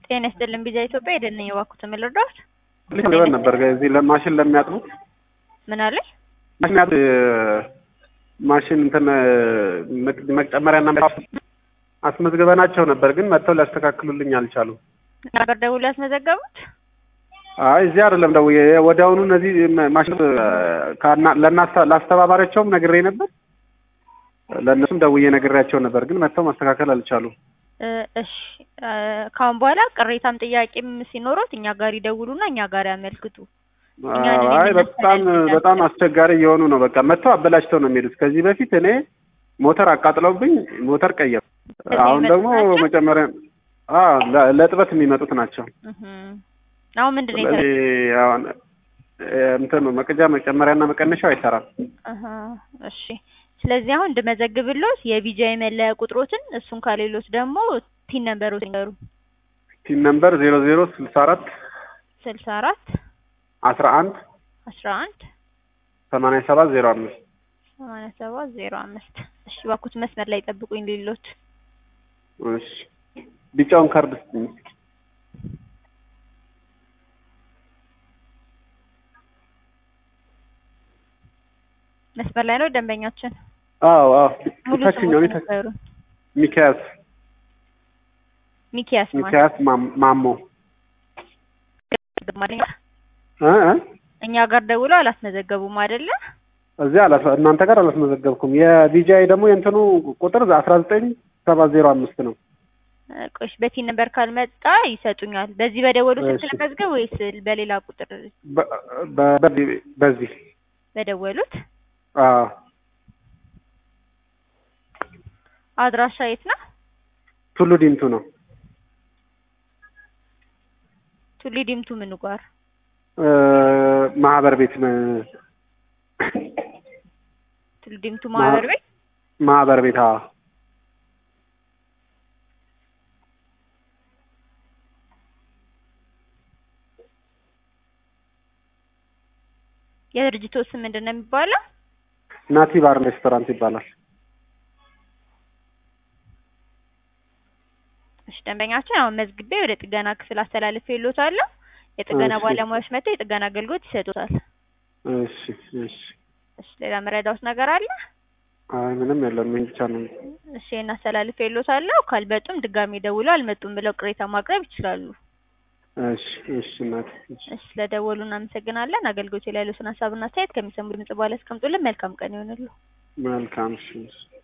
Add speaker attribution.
Speaker 1: ጤና ይስጥልን ቢዛ ኢትዮጵያ የደነኝ የባኩት የምልርዳት
Speaker 2: ልበል ነበር እዚህ ለማሽን ለሚያጥቡት
Speaker 1: ምን አለኝ
Speaker 2: ማሽን ያጥ ማሽን እንትን መጨመሪያና አስመዝግበናቸው ነበር፣ ግን መጥተው ሊያስተካክሉልኝ አልቻሉም።
Speaker 1: ነበር ደውሎ ያስመዘገቡት
Speaker 2: አይ እዚህ አይደለም ደውዬ ወዲያውኑ እነዚህ ማሽን ለአስተባባሪያቸውም ነግሬ ነበር፣ ለእነሱም ደውዬ ነግሬያቸው ነበር፣ ግን መጥተው ማስተካከል አልቻሉም።
Speaker 1: እሺ ካሁን በኋላ ቅሬታም ጥያቄም ሲኖሩት እኛ ጋር ይደውሉና እኛ ጋር ያመልክቱ።
Speaker 2: አይ በጣም በጣም አስቸጋሪ እየሆኑ ነው። በቃ መጥተው አበላሽተው ነው የሚሄዱት። ከዚህ በፊት እኔ ሞተር አቃጥለውብኝ ሞተር ቀየሩ። አሁን ደግሞ መጨመሪያ ለእጥበት የሚመጡት ናቸው።
Speaker 1: አሁን ምንድን ነው
Speaker 2: ስለዚህ አሁን እንትን ነው መቅጃ መጨመሪያና መቀነሻው አይሰራም።
Speaker 1: እሺ ስለዚህ አሁን እንድመዘግብሎት የቢጃ የመለያ ቁጥሮትን እሱን ካሌሎት ደግሞ ቲን ነምበሮት ይንገሩ።
Speaker 2: ቲን ነምበር ዜሮ ዜሮ ስልሳ አራት
Speaker 1: ስልሳ አራት
Speaker 2: አስራ አንድ
Speaker 1: አስራ አንድ
Speaker 2: ሰማንያ ሰባት ዜሮ አምስት
Speaker 1: ሰማንያ ሰባት ዜሮ አምስት እሺ እባክዎት መስመር ላይ ጠብቁኝ ሌሎት
Speaker 2: እሺ ቢጫውን ካርድ ስጥኝ።
Speaker 1: መስመር ላይ ነው ደንበኛችን።
Speaker 2: አዎ አዎ
Speaker 1: ሙሉ
Speaker 2: ታችኛው
Speaker 1: ስሙን ንገሩን።
Speaker 2: ሚካያስ
Speaker 1: ሚኪያስ ማለት
Speaker 2: ሚካያስ ማም- ማሞ እ እ
Speaker 1: እኛ ጋር ደውለው አላስመዘገቡም አይደለ?
Speaker 2: እዚህ አላስ እናንተ ጋር አላስመዘገብኩም። የቢጂአይ ደግሞ የእንትኑ ቁጥር አስራ ዘጠኝ ሰባት ዜሮ አምስት ነው።
Speaker 1: ቆሽ በቲን ነምበር ካልመጣ ይሰጡኛል። በዚህ በደወሉ ስልክ
Speaker 2: እሺ።
Speaker 1: ለመዝገብ ወይስ በሌላ ቁጥር
Speaker 2: በ- በ- በዚህ በዚህ
Speaker 1: በደወሉት?
Speaker 2: አዎ
Speaker 1: አድራሻ የት ነው?
Speaker 2: ቱሉ ዲምቱ ነው።
Speaker 1: ቱሊ ዲምቱ ምኑ ጋር?
Speaker 2: እ ማህበር ቤት ነው።
Speaker 1: ቱሊ ዲምቱ ማህበር ቤት
Speaker 2: ማህበር ቤት አዎ
Speaker 1: የድርጅቱ ስም ምንድን ነው የሚባለው?
Speaker 2: ናቲ ባር ሬስቶራንት ይባላል።
Speaker 1: እሺ ደንበኛችን አሁን መዝግቤ ወደ ጥገና ክፍል አስተላልፌ ይሎታለሁ። የጥገና
Speaker 2: እሺ።
Speaker 1: ባለሙያዎች መጥተው የጥገና አገልግሎት ይሰጡታል።
Speaker 2: እሺ እሺ።
Speaker 1: እሺ ሌላ መረዳዎት ነገር አለ?
Speaker 2: አይ ምንም የለም። ይሄን ብቻ ነው።
Speaker 1: እሺ ይሄን አስተላልፌ ይሎታለሁ። ካልመጡም ድጋሚ ደውለው አልመጡም ብለው ቅሬታ ማቅረብ ይችላሉ።
Speaker 2: እሺ እሺ እናቴ እሺ።
Speaker 1: እሺ ስለደወሉ እናመሰግናለን። አገልግሎት ላይ ያሉትን ሀሳብና አስተያየት ከሚሰሙ ድምጽ በኋላ ያስቀምጡልን። መልካም ቀን ይሆንልዎ።
Speaker 2: መልካም እሺ እሺ።